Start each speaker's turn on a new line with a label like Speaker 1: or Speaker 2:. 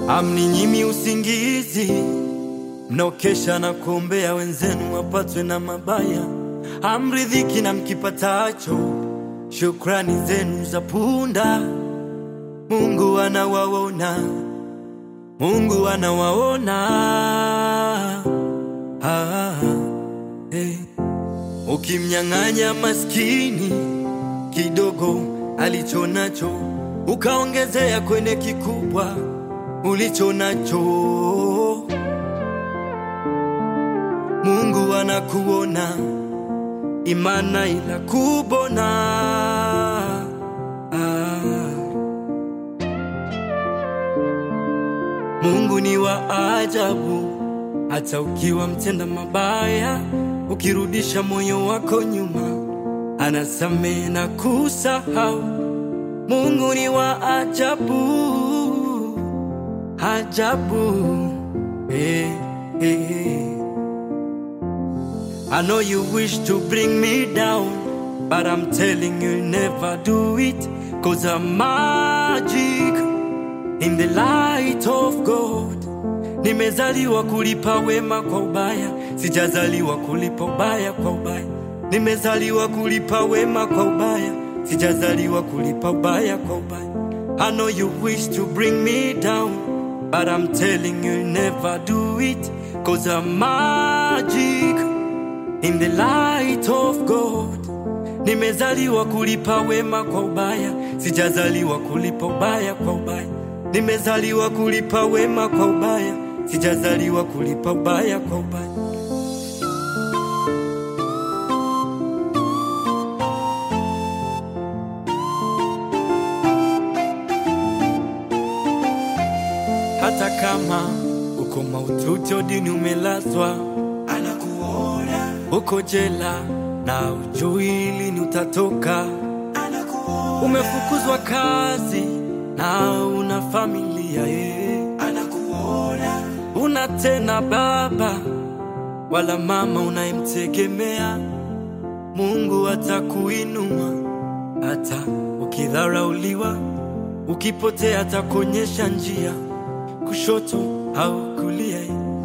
Speaker 1: Amninyimi usingizi, mnaokesha na kuombea wenzenu wapatwe na mabaya. Amridhiki na mkipatacho, shukrani zenu za punda. Mungu anawaona, Mungu anawaona. Ah, eh. Ukimnyang'anya maskini kidogo alicho nacho, ukaongezea kwenye kikubwa ulicho nacho, Mungu anakuona, imana inakubona. Ah. Mungu ni wa ajabu, hata ukiwa mtenda mabaya, ukirudisha moyo wako nyuma, anasamehe na kusahau. Mungu ni wa ajabu, ajabu. Eh, eh, eh. I know you wish to bring me down, but I'm telling you never do it, cause I'm magic in the light of God. Nimezaliwa kulipa wema kwa ubaya, sijazaliwa kulipa ubaya kwa ubaya. Nimezaliwa kulipa wema kwa ubaya, sijazaliwa kulipa ubaya kwa ubaya. I know you wish to bring me down, but I'm telling you never do it, cause I'm magic in the light of God. Nimezaliwa kulipa wema kwa ubaya, sijazaliwa kulipa ubaya kwa ubaya. Nimezaliwa kulipa wema kwa ubaya, sijazaliwa kulipa ubaya kwa ubaya. Hata kama uko maututi odini umelazwa, anakuona. Uko jela na ujui lini utatoka, anakuona. Umefukuzwa kazi na una familia ye, anakuona. Una tena baba wala mama unayemtegemea. Mungu atakuinua hata ukidharauliwa, ukipotea atakuonyesha njia, kushoto au kulia.